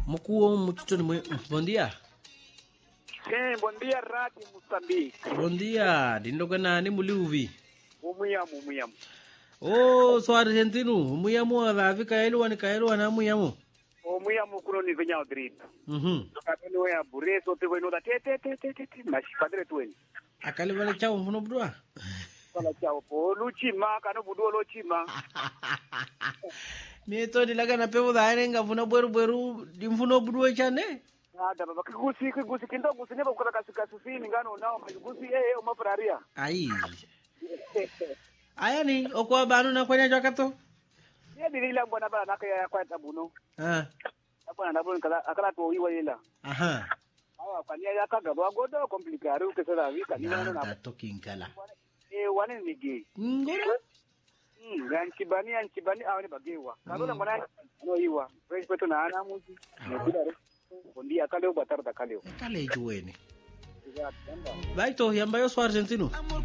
Mkuu mtoto ni mwe... Bom dia. Sim, bom dia, Rádio Moçambique. Bom dia. Dindoka nani muliuvi? Umuyamu, umuyamu. Oh, so Argentino. Muyamu alavi kaelwa ni kaelwa na muyamu. Umuyamu kuno ni venha grito. Mhm. Kapelo ya bureso te veno da te te te te te te mas padre tweni. Akali vale chao mfuno bdua. Fala chao po luchima kano budo luchima. Ni to dilaga na pevo da ene ngafuna bweru bweru dimfuno bdua chane. Nada baba kigusi kigusi kindo gusi nebo kula kasika susini ngano nao kigusi eh eh umafraria. Ai. Aya ni okwa banu na kwenya jakato. Ye dilila mbona bana nakaya kwa tabuno. Ah. Bwana nabona kala akala to wiwa ila. Aha. Awa kania yakaga bagodo complicare ukesela vika ni Na nano na. da talking kala. Eh wane ni gay. Ngoro. Mm, ya nchibani ya nchibani awa ni bagewa. Karola mwana no iwa. Fresh kwetu na ana muzi. Nebida re. Bondi akale ubatar da kaleo. Kale juweni. Exacto. Vai to yamba yo so Argentino.